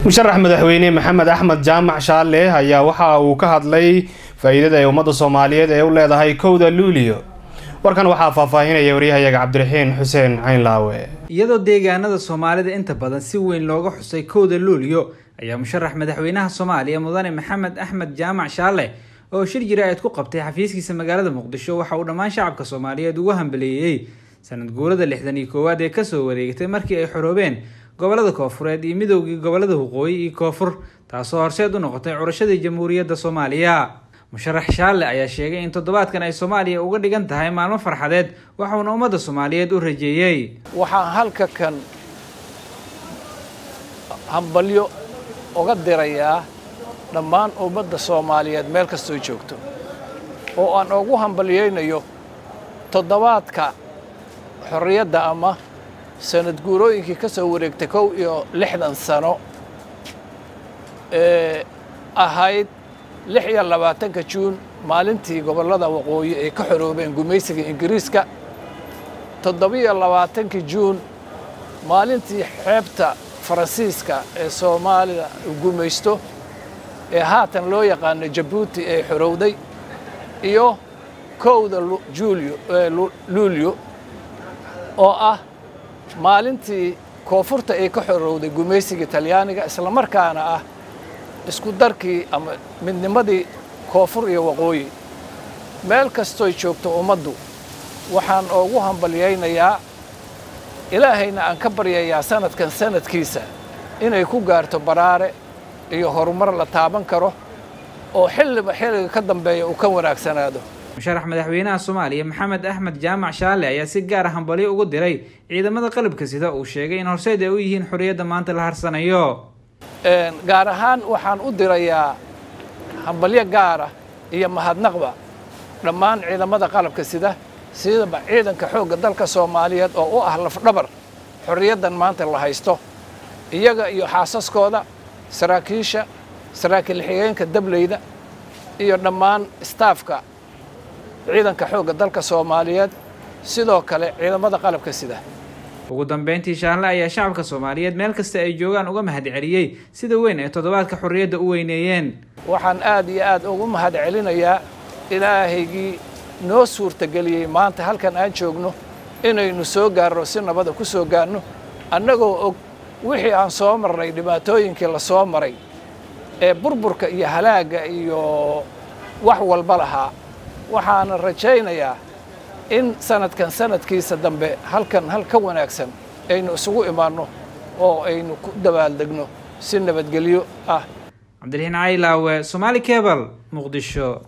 musharax madaxweyne maxamed axmed jaamac shaale ayaa waxa uu ka hadlay faa-iidada ay ummadda soomaaliyeed ee u leedahay kowda luuliyo warkan waxaa faahfaahinaya waryahayaga cabdiraxiin xuseen caynlaawe iyadoo deegaanada soomaalida inta badan si weyn looga xusay kowda luuliyo ayaa musharax madaxweynaha soomaaliya mudane maxamed axmed jaamac shaale oo shir jira-eed ku qabtay xafiiskiisa magaalada muqdisho waxa uu dhammaan shacabka soomaaliyeed ugu hambaleeyey sanad guurada lixdan iyo koowaad ee kasoo wareegtay markii ay xoroobeen gobolada koofureed iyo midoogii gobolada waqooyi iyo koonfur taasoo horseed u noqotay curashadii jamhuuriyadda soomaaliya musharax shaale ayaa sheegay in toddobaadkan ay soomaaliya uga dhigan tahay maalmo farxadeed waxauna ummadda soomaaliyeed u rajeeyey waxaan halka kan hambalyo uga dirayaa dhammaan ummadda soomaaliyeed meel kastoo joogto oo aan ugu hambalyaynayo toddobaadka xorriyadda ama sanad guurooyinkii ka soo wareegtay kow iyo lixdan sano ee ahayd lix iyo labaatanka juun maalintii gobollada waqooyi ay ka xoroobeen gumaysiga ingiriiska toddobiyo labaatankii juun maalintii xeebta faransiiska ee soomaalida gumaysto ee haatan loo yaqaano jabuuti ee xorowday iyo kowda juulyo luulyo oo ah maalintii koonfurta ay ka xorowday gumaysiga talyaaniga islamarkaana ah isku darkii ama midnimadii koonfur iyo waqooyi meel kastoy joogto ummaddu waxaan ugu hambalyaynayaa ilaahayna aan ka baryayaa sanadkan sanadkiisa inay ku gaarto baraare iyo horumar la taaban karo oo xilliba xilliga ka dambeeya uu ka wanaagsanaado musharax madaxweynaha soomaaliya maxamed axmed jaamac shaale ayaa si gaara hambalyo ugu diray ciidamada qalabka sida uu sheegay in horseed ay u yihiin xorriyadda maanta la harsanayo gaar ahaan waxaan u dirayaa hambalyo gaara iyo mahadnaqba dhammaan ciidamada qalabka sida sidaba ciidanka xoogga dalka soomaaliyeed oo u ah lafdhabar xorriyaddan maanta la haysto iyaga iyo xaasaskooda saraakiisha saraakiil xigeenka dableyda iyo dhammaan istaafka ciidanka xoogga dalka soomaaliyeed sidoo kale ciidamada qalabka sida ugu dambeyntii shaarle ayaa shacabka soomaaliyeed meel kasta ay joogaan uga mahad celiyey sida weyn ay toddobaadka xorriyadda u weyneeyeen waxaan aad iyo aad ugu mahad celinayaa ilaahaygii noo suurtageliyey maanta halkan aan joogno inaynu soo gaarno si nabada ku soo gaarno annagoo og wixii aan soo marnay dhibaatooyinkii la soo maray ee burburka iyo halaagga iyo wax walba lahaa waxaana rajaynayaa in sanadkan sanadkiisa dambe halkan hal ka wanaagsan aynu isugu imaanno oo aynu ku dabaaldegno si nabadgelyo ah cabdiraxiin caylaawe somaali cebal muqdisho